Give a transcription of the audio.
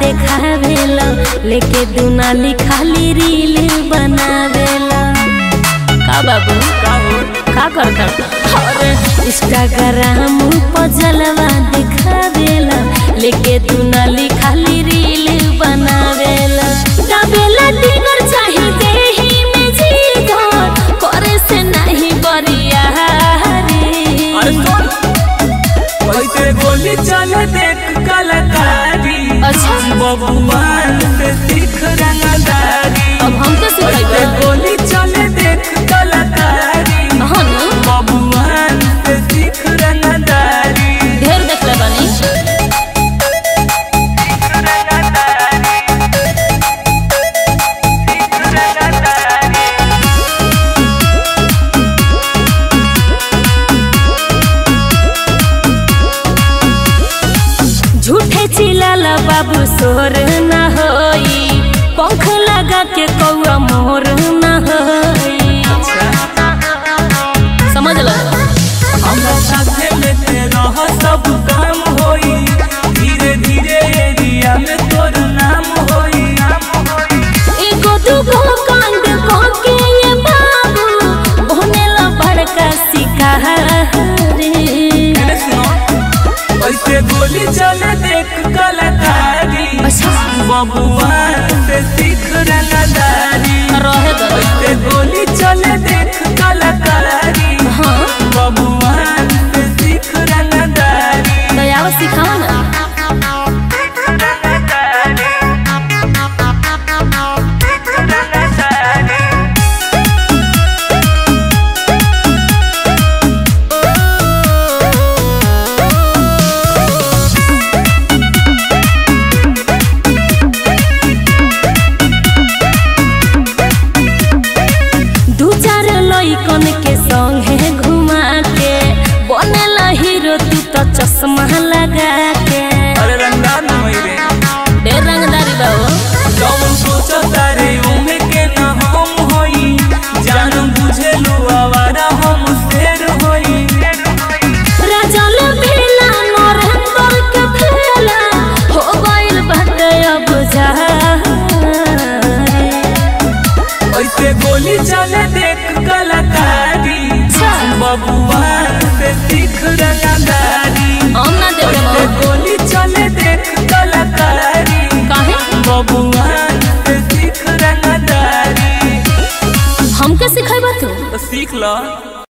देखावेला लेके दुनाली खाली रील बनावेला का बाबू का हो का करता अरे इंस्टाग्राम पर जलवा दिखावेला लेके दुनाली खाली रील बनावेला दाबेला डिनर चाही देही में जीगर करे से नहीं बरिया अरे सुन कैसे गोली चले देख कलाकारी अच्छा। बबुआन से सीख रंगदारी अब हमके कैसे सिखाइबा गोली चले देख कलाकारी हाँ ना बबुआन से सीख रंगदारी ढेर देखले बानी झूठे चिल्लाला बाबू सोर ना होई पंख लगा के कौआ मोर ना होई समझ लो हमरा साथे में ते रह सब काम होई धीरे धीरे एरिया में तोर नाम होई एगो दूगो कांड कह के ये बाबू बनेला बड़का शिकारी मेरे सुनो कैसे गोली चले देख कलाकारी अच्छा बबुआन से सीख रंगदारी रहे दो कैसे गोली चले देख कलाकारी हाँ बबुआन से सीख रंगदारी तो आओ सिखाओ ना दू चार लइकन के संगे घुमा के बनेला हीरो तू तो चश्मा लगा के अरे रंगदार न होई रे ढेर रंगदारी बाबू जौन सोचो तारे उमे के न हम होई जान बुझे लो आवारा हम शेर होई राजल भेला नरेंद्र के भेला हो गइल बाटे अब जारी ऐसे गोली चले देख कलाकारी बबुआन से सीख रंगदारी हम ना देखे ऐसे बाबू गोली चले देख कलाकारी काहे बबुआन से सीख रंगदारी हमके सिखाइबा तू तो सीख लो